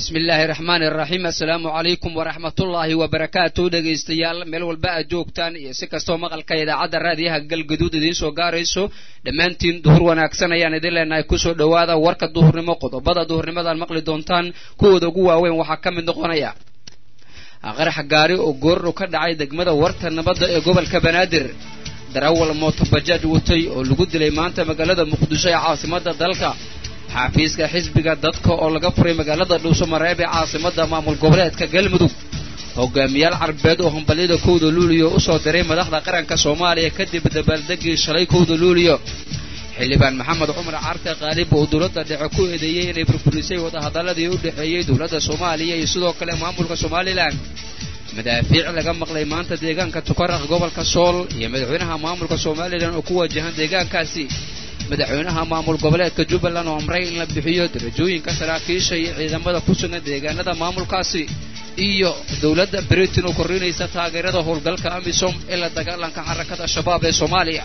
bismillaahi raxmaani raxiim assalaamu calaykum waraxmatullaahi wabarakaatu dhegaystayaal meel walba aad joogtaan iyo si kastoo maqalka idaacadda raadiyaha galgaduud idiin soo gaarayso dhammaantiin duhur wanaagsan ayaan idin leenahay kusoo dhowaada warka duhurnimo qodobada duhurnimadaan maqli doontaan kuwooda ugu waaweyn waxaa ka mid noqonaya qarax gaari oo goorru ka dhacay degmada warta nabadda ee gobolka banaadir darawal mootobajaaj watay oo lagu dilay maanta magaalada muqdisho ee caasimadda dalka xaafiiska xisbiga dadka oo laga furay magaalada dhuusamareeb ee caasimada maamul goboleedka galmudug hogaamiyaal carbeed oo hambalyada kowda luuliyo usoo diray madaxda qaranka soomaaliya kadib dabaaldegii shalay kowda luuliyo xildhibaan maxamed cumar carte khaalib oo dowladda dhexe ku eedeeyey inay burburisay wadahadaladii u dhexeeyey dowladda soomaaliya iyo sidoo kale maamulka somalilan madaafiic laga maqlay maanta deegaanka tukaraq gobolka sool iyo madaxweynaha maamulka somalilan oo ku wajahan deegaankaasi madaxweynaha maamul goboleedka jubbaland oo amray in la bixiyo darajooyinka saraakiisha iyo ciidamada ku sugan deegaanada maamulkaasi iyo dowladda britain oo kordhinaysa taageerada howlgalka amisom ee la dagaalanka xarakada shabaab ee soomaaliya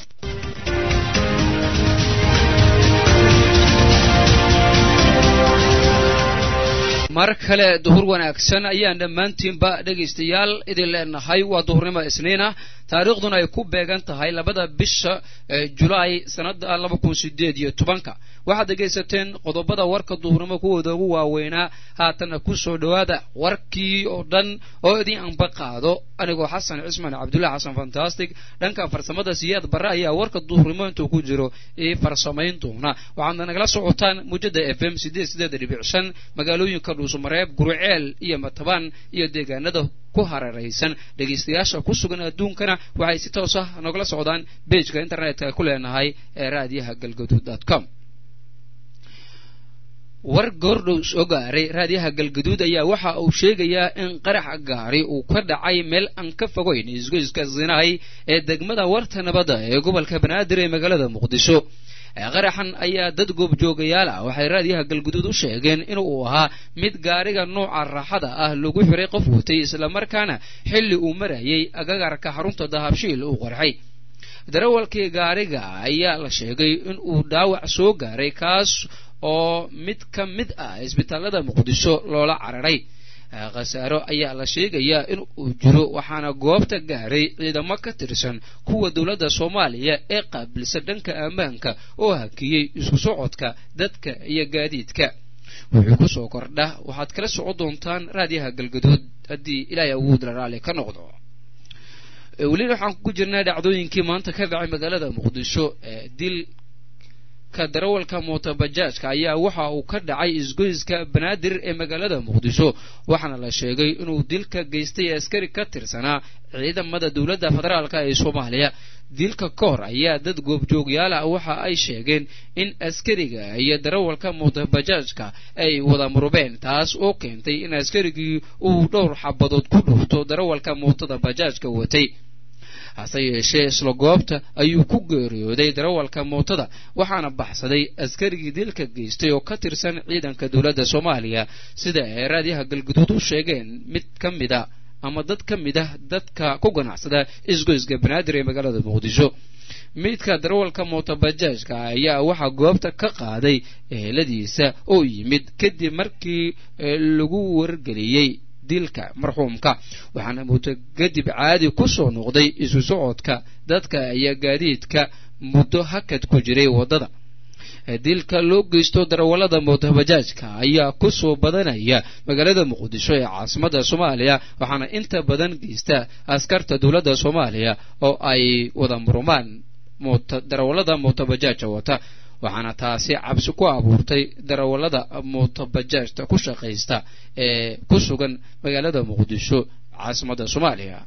mar kale duhur wanaagsan ayaan dhammaantiinba dhegaystayaal idin leenahay waa duhurnimo isniina taariikhduna ay ku beegan tahay labada bisha julaay sannada laba kun sideed iyo tobanka waxaad dhegaysateen qodobada warka duhurnimo kuwooda ugu waaweynaa haatanna ku soo dhowaada warkii oo dhan oo idin anba qaado anigoo xasan cismaan cabdullahi xasan fantastic dhanka farsamada siyaad barre ayaa warka duhurnimo intuu ku jiro ii farsamayn doona waxaadna nagala socotaan muujada f m sideed sideed dhibic shan magaalooyinka dhuusamareeb guruceel iyo matabaan iyo deegaanada ku hararaysan dhegaystayaasha ku sugan adduunkana waxay si toos ah nogala socdaan bejka internetka ku leenahay ee raadiyaha galgaduud dot com war goordhow soo gaaray raadiyaha galgaduud ayaa waxa uu sheegayaa in qarax gaari uu ka dhacay meel aan ka fogeyn isgoyska zinahay ee degmada warta nabadda ee gobolka banaadir ee magaalada muqdisho qaraxan ayaa dad goobjoogayaal ah waxay raadiyaha galguduud u sheegeen inuu ahaa mid gaariga nooca raaxada ah lagu xiray qof watay islamarkaana xilli uu marayay agagarka xarunta dahabshiil uu qarxay darawalkii gaariga ayaa la sheegay in uu dhaawac soo gaaray kaas oo mid ka mid ah isbitaalada muqdisho loola cararay khasaaro ayaa la sheegayaa in uu jiro waxaana goobta gaaray ciidamo ka tirsan kuwa dowladda soomaaliya ee qaabilsan dhanka ammaanka oo hakiyey isku socodka dadka iyo gaadiidka wuxuu ku soo kordha waxaad kala socon doontaan raadiyaha galgaduud haddii ilaahay awoodla raalli ka noqdo weli waxaan ku jirnaa dhacdooyinkii maanta ka dhacay magaalada muqdisho dil darawalka mootobajaajka ayaa waxa uu ka dhacay isgoyska banaadir ee magaalada muqdisho waxaana la sheegay inuu dilka geystay askari ka tirsanaa ciidamada dowladda federaalka ee soomaaliya dilka ka hor ayaa dad goobjoogyaal ah waxa ay sheegeen in askariga iyo darawalka mootobajaajka ay wada murubeen taas oo keentay in askarigii uu dhowr xabadood ku dhufto darawalka mootada bajaajka watay hase yeeshee isla goobta ayuu ku geeriyooday darawalka mootada waxaana baxsaday askarigii dilka geystay oo ka tirsan ciidanka dowladda soomaaliya sida ay raadiyaha galguduud u sheegeen mid ka mid a ama dad ka mid ah dadka ku ganacsada isgoyska banaadir ee magaalada muqdisho midka darawalka mootobajaajka ayaa waxaa goobta ka qaaday eheladiisa oo yimid kadib markii lagu wargeliyey dilka marxuumka waxaana muddo kadib caadi ku soo noqday isu socodka dadka iyo gaadiidka muddo hakad ku jiray waddada dilka loo geysto darawallada mootobajaajka ayaa ku soo badanaya magaalada muqdisho ee caasimadda soomaaliya waxaana inta badan geysta askarta dowladda soomaaliya oo ay wada murumaan darawallada mootobajaajka wata waxaana taasi cabsi ku abuurtay darawallada mootobajaajta ku shaqaysta ee ku sugan magaalada muqdisho caasimadda soomaaliya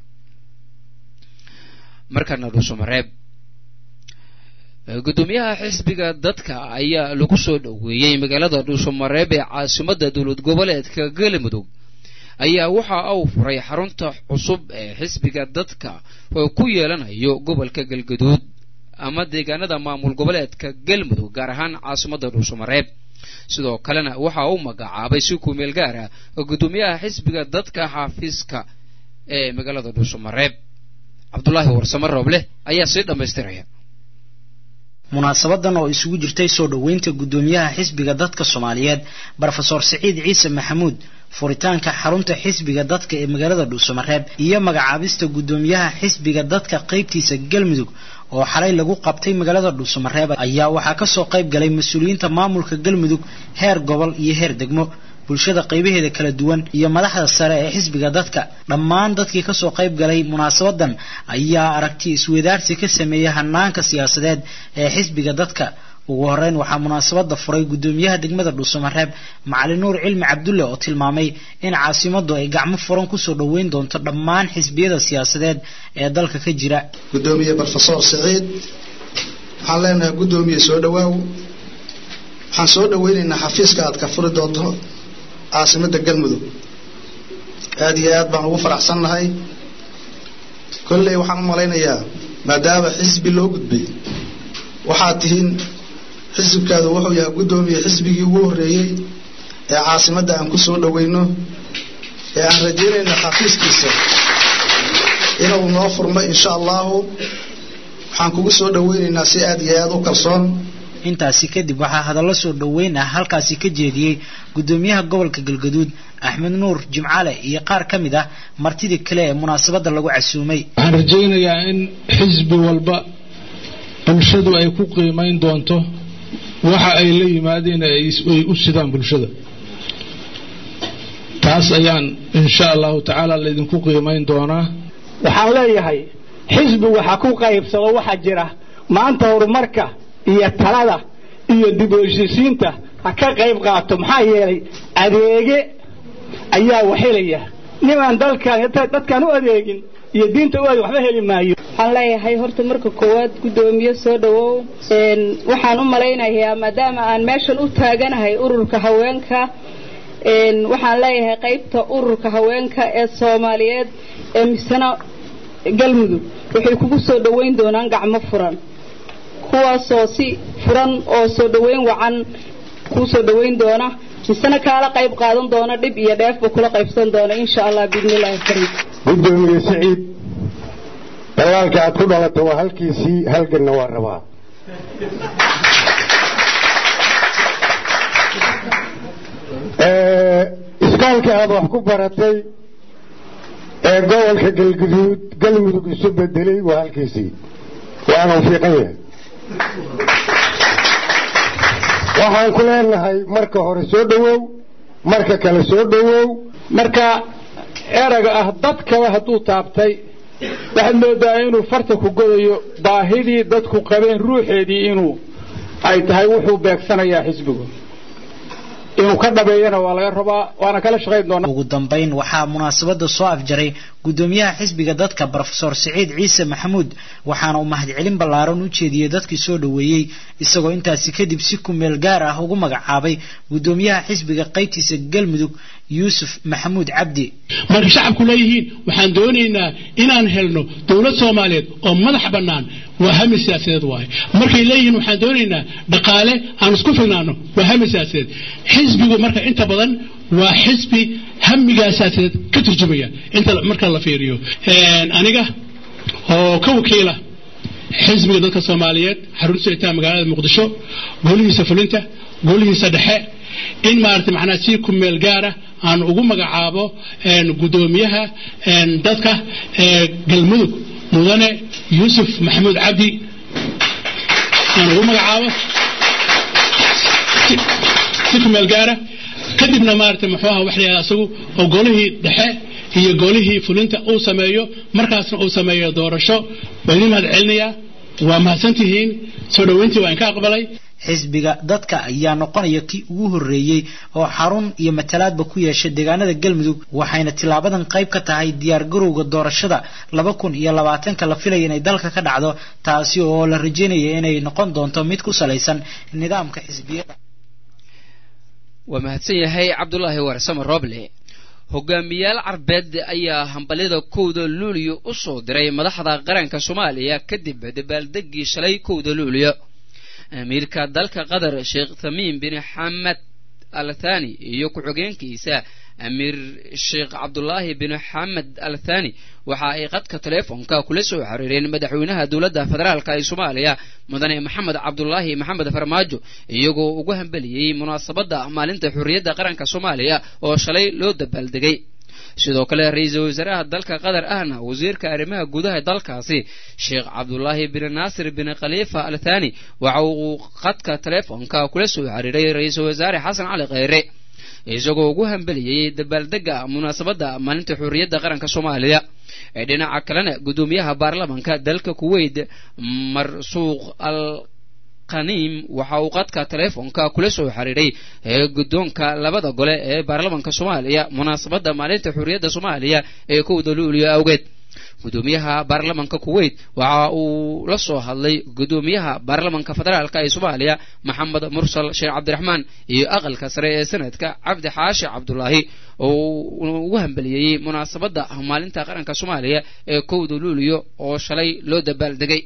markana dhuusamareeb gudoomiyaha xisbiga dadka ayaa lagu soo dhoweeyey magaalada dhuusamareeb ee caasimadda dowlad goboleedka galmudug ayaa waxa uu furay xarunta cusub ee xisbiga dadka oo ku yeelanayo gobolka galgaduud ama deegaanada maamul goboleedka galmudug gaar ahaan caasimadda dhuusamareeb sidoo kalena waxa uu magacaabay si kumeel gaar ah gudoomiyaha xisbiga dadka xaafiiska ee magaalada dhuusamareeb cabdulaahi warsame roobleh ayaa sii dhammaystiraya munaasabadan oo isugu jirtay soo dhoweynta guddoomiyaha xisbiga dadka soomaaliyeed brofesor siciid ciise maxamuud furitaanka xarunta xisbiga dadka ee magaalada dhuusamareeb iyo magacaabista guddoomiyaha xisbiga dadka qaybtiisa galmudug oo xalay lagu qabtay magaalada dhuusamareeb ayaa waxaa kasoo qayb galay mas-uuliyiinta maamulka galmudug heer gobol iyo heer degmo bulshada qaybaheeda kala duwan iyo madaxda sare ee xisbiga dadka dhammaan dadkii kasoo qayb galay munaasabadan ayaa aragti iswadaarsi ka sameeyay hanaanka siyaasadeed ee xisbiga dadka ugu horeyn waxaa munaasabada furay guddoomiyaha degmada dhuusamareeb macali nuur cilmi cabdulle oo tilmaamay in caasimadu ay gacmo furan kusoo dhoweyn doonto dhammaan xisbiyada siyaasadeed ee dalka ka jira gudoomiye brofesor siciid waxaan leenahay guddoomiye soo dhawaaw waxaan soo dhaweynaynaa xafiiska aad ka furi doonto caasimada galmudug aada iyo aad baan ugu faraxsannahay kolley waxaan u malaynayaa maadaama xisbi loo gudbay waxaad tihiin xisibkaadu wuxuu yahay guddoomiye xisbigii ugu horreeyey ee caasimadda aan ku soo dhoweyno ee aan rajaynayno xafiiskiisa inuu noo furmo insha allahu waxaan kugu soo dhoweynaynaa si aada iyo aada u kalsoon intaasi kadib waxaa hadallo soo dhoweyn ah halkaasi ka jeediyey guddoomiyaha gobolka galgaduud axmed nuur jimcale iyo qaar ka mid ah martidii kale ee munaasabadda lagu casuumay waxaan rajaynayaa in xisbi walba bulshadu ay ku qiimayn doonto waxa ay la yimaadeen ay u sidaan bulshada taas ayaan insha allahu tacaala laydinku qiimayn doonaa waxaan leeyahay xisbi waxa ku qaybsado waxaa jira maanta horumarka iyo talada iyo dib u heshiisiinta ha ka qayb qaato maxaa yeelay adeege ayaa waxhelaya nimaan dalkan dadkaan u adeegin iyo diinta u adeeg waxba heli maayo waxaan leeyahay horta marka koowaad guddoomiye soo dhowow waxaan u malaynayaa maadaama aan meeshan u taaganahay ururka haweenka waxaan leeyahay qaybta ururka haweenka ee soomaaliyeed ee misana galmudug waxay kugu soo dhoweyn doonaan gacmo furan kuwaasoo si furan oo soo dhoweyn wacan kuu soo dhoweyn doona misena kaala qayb qaadan doona dhib iyo dheefba kula qaybsan doona insha allah biidnillahi kariim guddoomiye siciid dagaalka aad ku dhalatay waa halkiisii halganna waa rabaa iskaalka aad wax ku baratay ee gobolka galguduud galmudug isu bedelay waa halkiisii waanu fiiqan yahay waxaan ku leenahay marka hore soo dhowow marka kale soo dhowow marka erayga ah dadkaba hadduu taabtay waxaad moodaa inuu farta ku godayo baahidii dadku qabeen ruuxeedii inuu ay tahay wuxuu beegsanayaa xisbigu inuu ka dhabeeyana waa laga rabaa waana kala shaqayn doonaa ugu dambayn waxaa munaasabada soo afjaray guddoomiyaha xisbiga dadka brofesor siciid ciise maxamuud waxaana uu mahadcelin ballaaran u jeediyey dadkii soo dhoweeyey isagoo intaasi kadib si ku meel gaar ah ugu magacaabay guddoomiyaha xisbiga qaybtiisa galmudug yuusuf maxamuud cabdi marka shacabku leeyihiin waxaan doonaynaa inaan helno dowlad soomaaliyeed oo madax bannaan waa hami siyaasadeed waaye markay leeyihiin waxaan doonaynaa dhaqaale aan isku filnaano waa hami siyaasadeed xisbigu marka inta badan waa xisbi hamigaa siyaasadeed ka turjumaya inta marka la fiiriyo aniga oo ka wakiila xisbiga dadka soomaaliyeed xarunta soctaa magaalada muqdisho golihiisa fulinta golihiisa dhexe in maarata macnaha si ku meel gaara aan ugu magacaabo guddoomiyaha dadka galmudug mudane yuusuf maxamuud cabdi aan ugu magacaabo si ku meel gaara kadibna maarata muxuu aha wax la yidhahda asagu oo golihii dhexe iyo golihii fulinta uu sameeyo markaasna uu sameeyo doorasho waa idin mahad celinayaa waa mahadsantihiin soo dhoweyntii waa inka aqbalay xisbiga dadka ayaa noqonaya kii ugu horreeyey oo xarun iyo matalaadba ku yeeshay deegaanada galmudug waxayna tilaabadan qayb ka tahay diyaargarowga doorashada laba kun iyo labaatanka la filaya inay dalka ka dhacdo taasi oo la rajeynaya inay noqon doonto mid ku salaysan nidaamka xisbiyada waa mahadsan yahay cabdulaahi warsamo roble hogaamiyaal carbeed ayaa hambalyada kowda luuliyo u soo diray madaxda qaranka soomaaliya kadib dabaaldegii shalay kowda luuliyo amiirka dalka qatar sheekh tamiim bin xamed al thani iyo ku-xigeenkiisa amiir sheekh cabdulaahi bin xamed al thani waxa ay qadka teleefonka kula soo xiriireen madaxweynaha dowladda federaalka ee soomaaliya mudane maxamed cabdulaahi maxamed farmaajo iyagoo ugu hambeliyey munaasabadda maalinta xurriyadda qaranka soomaaliya oo shalay loo dabaaldegay sidoo kale ra-iisul wasaaraha dalka qatar ahna wasiirka arrimaha gudaha dalkaasi sheekh cabdulaahi bin naasir bin khaliifa al thani waxa uu qadka teleefonka kula soo xiriiray ra-iisul wasaare xasan cali kheyre isagoo ugu hambeliyey dabaaldega munaasabadda maalinta xurriyadda qaranka soomaaliya ee dhinaca kalena guddoomiyaha baarlamanka dalka kuweyt marsuuq al qaniim waxa uu qadka teleefonka kula soo xiriiray ee guddoonka labada gole ee baarlamanka soomaaliya munaasabadda maalinta xurriyadda soomaaliya ee kowda luuliyo awgeed guddoomiyaha baarlamanka kuweyt waxa uu la soo hadlay guddoomiyaha baarlamanka federaalka ee soomaaliya maxamed mursal sheekh cabdiraxmaan iyo aqalka sare ee sanadka cabdi xaashi cabdulaahi oo ugu hambeliyeyey munaasabadda maalinta qaranka soomaaliya ee kowda luuliyo oo shalay loo dabaaldegay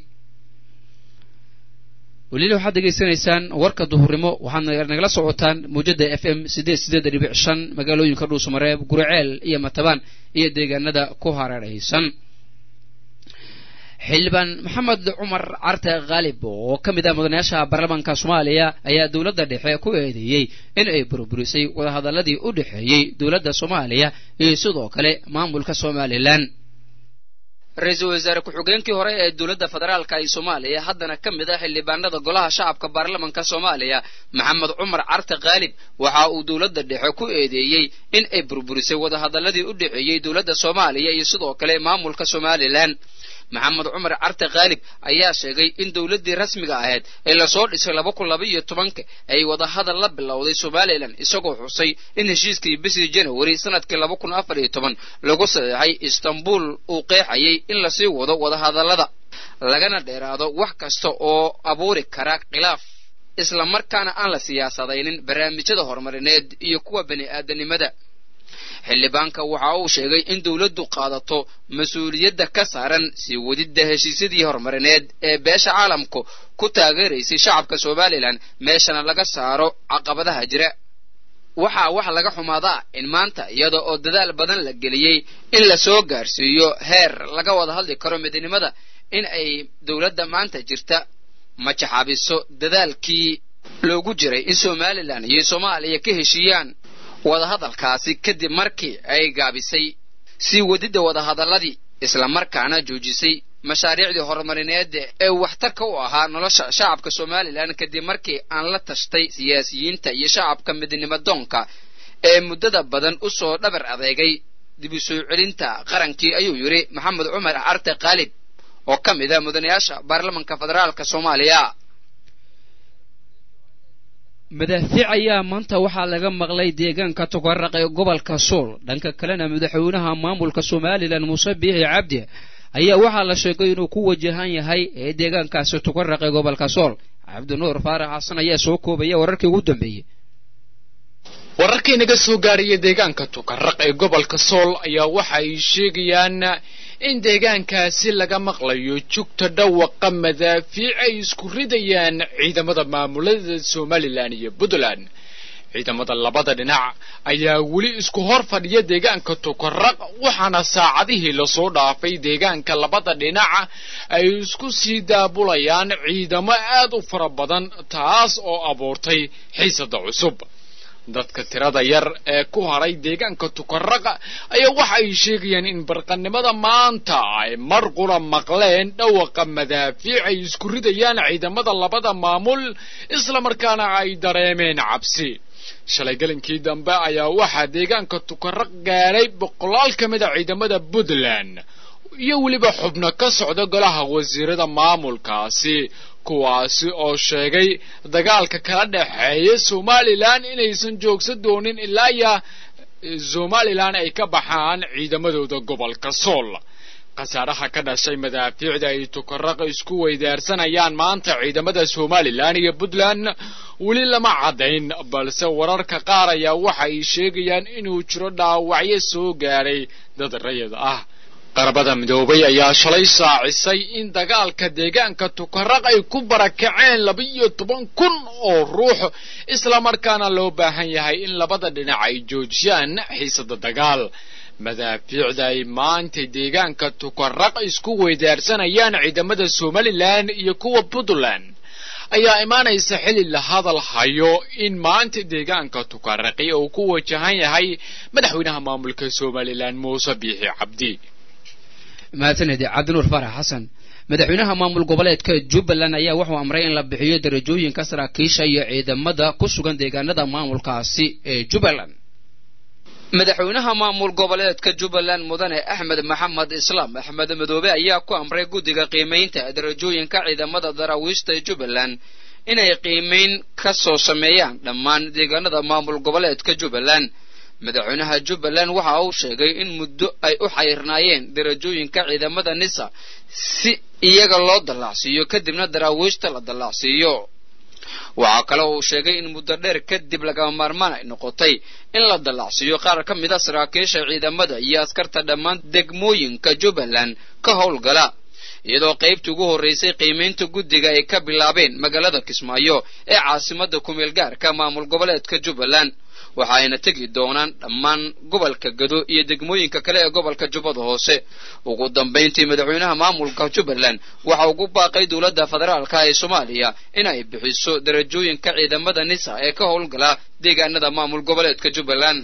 weliila waxaad degeysanaysaan warka duhurnimo waxaad nagala socotaan muujada f m sideed sideed dhibic shan magaalooyinka dhuusamareeb guriceel iyo matabaan iyo deegaanada ku hareeraysan xildhibaan maxamed cumar carte khaalib oo ka mid ah mudanayaasha baarlamaanka soomaaliya ayaa dowladda dhexe ku eedeeyey in ay burburisay wadahadaladii u dhexeeyey dowladda soomaaliya iyo sidoo kale maamulka somalilan ra-iisul wasaare ku-xigeenkii hore ee dowladda federaalka ee soomaaliya haddana ka mid ah xildhibaanada golaha shacabka baarlamanka soomaaliya maxamed cumar carte khaalib waxa uu dowladda dhexe ku eedeeyey in ay burburisay wadahadaladii u dhexeeyey dowladda soomaaliya iyo sidoo kale maamulka somalilan maxamed cumar carte khaalib ayaa sheegay in dowladdii rasmiga ahayd ee lasoo dhisay laba kun laba iyo tobanka ay wadahadal la bilowday somalilan isagoo xusay in heshiiskii bishii janawari sanadkii laba kun afar iyo toban lagu saxeexay istanbul uu qeexayay in lasii wado wadahadallada lagana dheeraado wax kasta oo abuuri kara khilaaf isla markaana aan la siyaasadaynin barnaamijyada horumarineed iyo kuwa bani aadanimada xildhibaanka waxa uu sheegay in dowladdu qaadato mas-uuliyadda ka saaran sii wadidda heshiisyadii horumarineed ee beesha caalamku ku taageeraysay shacabka somalilan meeshana laga saaro caqabadaha jira waxaa wax laga xumaadaa in maanta iyada oo dadaal badan la geliyey in la soo gaarsiiyo heer laga wada hadli karo midnimada in ay dowladda maanta jirta majaxabiso dadaalkii loogu jiray in somalilan iyo soomaaliya ka heshiiyaan wadahadalkaasi kadib markii ay gaabisay sii wadidda wadahadalladii islamarkaana joojisay mashaariicdii horumarineed ee waxtarka u ahaa nolosha shacabka somalilan kadib markii aan la tashtay siyaasiyiinta iyo shacabka midnimadoonka ee muddada badan u soo dhabar adeegay dib u soo celinta qarankii ayuu yidhi maxamed cumar carte khaalib oo ka mid a mudanayaasha baarlamanka federaalka soomaaliya madaafiic ayaa maanta waxaa laga maqlay deegaanka tukaraq ee gobolka sool dhanka kalena madaxweynaha maamulka somalilan muuse biixi cabdi ayaa waxaa la sheegay inuu ku wajahan yahay ee deegaankaasi tukaraq ee gobolka sool cabdinuur faarax xasan ayaa soo koobaya wararkii ugu dambeeyey wararkii naga soo gaaraya deegaanka tukaraq ee gobolka sool ayaa waxa ay sheegayaan in deegaankaasi laga maqlayo jugta dhawaqa madaafiic ay isku ridayaan ciidamada maamulada somalilan iyo puntland ciidamada labada dhinac ayaa weli isku hor fadhiya deegaanka tukaraq waxaana saacadihii lasoo dhaafay deegaanka labada dhinac ay isku sii daabulayaan ciidamo aad u fara badan taas oo abuurtay xiisada cusub dadka tirada yar ee ku haray deegaanka tukaraqa ayaa waxa ay sheegayaan in barqannimada maanta ay mar qura maqleen dhawaqa madaafiic ay isku ridayaan ciidamada labada maamul islamarkaana ay dareemeen cabsi shalay gelinkii dambe ayaa waxaa deegaanka tukaraq gaadhay boqolaal ka mid a ciidamada puntland iyo weliba xubno ka socda golaha wasiirada maamulkaasi kuwaasi oo sheegay dagaalka kala dhexeeya somalilan inaysan joogsan doonin ilaa ya somalilan ay ka baxaan ciidamadooda gobolka sool khasaaraha ka dhashay madaafiicda ay tukaraq isku weydaarsanayaan maanta ciidamada somalilan iyo puntland weli lama caddayn balse wararka qaar ayaa waxa ay sheegayaan inuu jiro dhaawacyo soo gaadhay dad rayid ah qarabada midoobay ayaa shalay saacisay in dagaalka deegaanka tukaraq ay ku barakaceen laba-iyo toban kun oo ruux islamarkaana loo baahan yahay in labada dhinac ay joojiyaan xiisada dagaal madaafiicda ay maanta deegaanka tukaraq isku weydaarsanayaan ciidamada somalilan iyo kuwa puntland ayaa imaanaysa xili la hadal hayo in maanta deegaanka tukaraqi uu ku wajahan yahay madaxweynaha maamulka somalilan muuse biixi cabdi mahadsanedi cabdinuur farax xasan madaxweynaha maamul goboleedka jubbaland ayaa wuxuu amray in la bixiyo darajooyinka saraakiisha iyo ciidamada ku sugan deegaanada maamulkaasi ee jubbaland madaxweynaha maamul goboleedka jubbaland mudane axmed maxamed islaam axmed madoobe ayaa ku amray guddiga qiimaynta darajooyinka ciidamada daraawiishta jubbaland inay qiimayn ka soo sameeyaan dhammaan deegaanada maamul goboleedka jubbaland madaxweynaha jubbaland waxa uu sheegay in muddo ay u xayrnaayeen darajooyinka ciidamada nisa si iyaga loo dallacsiiyo kadibna daraawiishta la dallacsiiyo waxaa kale uu sheegay in muddo dheer kadib lagama maarmaan ay noqotay in la dallacsiiyo qaar ka mid a saraakiisha ciidamada iyo askarta dhammaan degmooyinka jubbaland ka howlgala iyadoo qaybtii ugu horraysay qiimaynta guddiga ay ka bilaabeen magaalada kismaayo ee caasimada kumeel gaarka maamul goboleedka jubbaland waxa ayna tegi doonaan dhammaan gobolka gado iyo degmooyinka kale ee gobolka jubbada hoose ugu dambayntii madaxweynaha maamulka jubbaland waxa ugu baaqay dowladda federaalka ee soomaaliya inay bixiso darajooyinka ciidamada nisa ee ka howlgala deegaanada maamul goboleedka jubbaland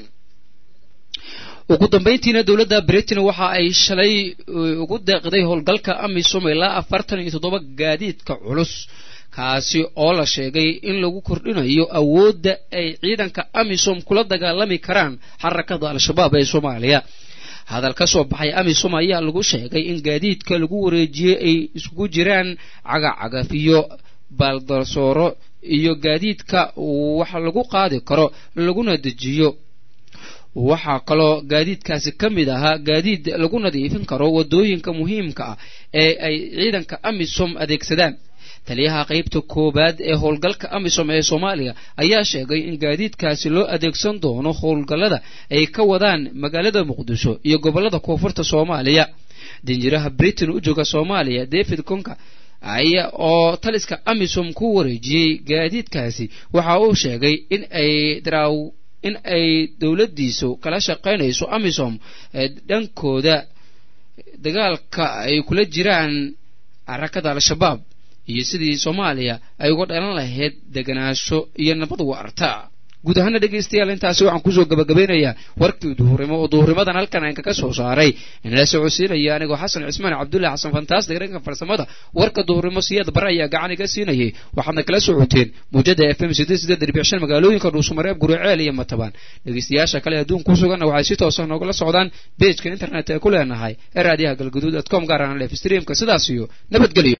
ugu dambayntiina dowladda britain waxa ay shalay ugu deeqday howlgalka amisom ilaa afartan iyo toddoba gaadiidka culus kaasi oo la sheegay in lagu kordhinayo awoodda ay ciidanka amisom kula dagaalami karaan xarakada al-shabaab ee soomaaliya hadal ka soo baxay amisom ayaa lagu sheegay in gaadiidka lagu wareejiyey ay iskugu jiraan cagacagaf iyo baaldarsooro iyo gaadiidka wax lagu qaadi karo laguna dejiyo waxaa kaloo gaadiidkaasi ka mid ahaa gaadiid lagu nadiifin karo waddooyinka muhiimka ah ee ay ciidanka amisom adeegsadaan taliyaha qaybta koowaad ee howlgalka amisom ee soomaaliya ayaa sheegay in gaadiidkaasi loo adeegsan doono howlgallada ay ka wadaan magaalada muqdisho iyo gobollada koonfurta soomaaliya danjiraha britain u jooga soomaaliya david conka aya oo taliska amisom ku wareejiyey gaadiidkaasi waxa uu sheegay in ay daraaw in ay dowladdiisu kala shaqaynayso amisom dhankooda dagaalka ay kula jiraan xarakada al-shabaab iyo sidii soomaaliya ay uga dhalan lahayd deganaansho iyo nabad waarta guud ahaana dhegaystayaal intaasi waxaan kusoo gabagabeynayaa warkii duhurnimo oo duhurnimadan halkan aan kaga soo saaray inala socodsiinaya anigoo xasan cismaan cabdullahi xasan fantaastic dhanka farsamada warka duhurnimo siyaad bare ayaa gacan iga siinayay waxaadna kala socoteen muujada f m sideed sideed dhibic shan magaalooyinka dhuusamareeb guriceel iyo matabaan dhegaystayaasha kale adduun ku suganna waxay si toosa noogala socdaan beejka internet ee ku leenahay ee raadiyaha galgaduud at com gaar ahaan lef streamka sidaas iyo nabadgelyo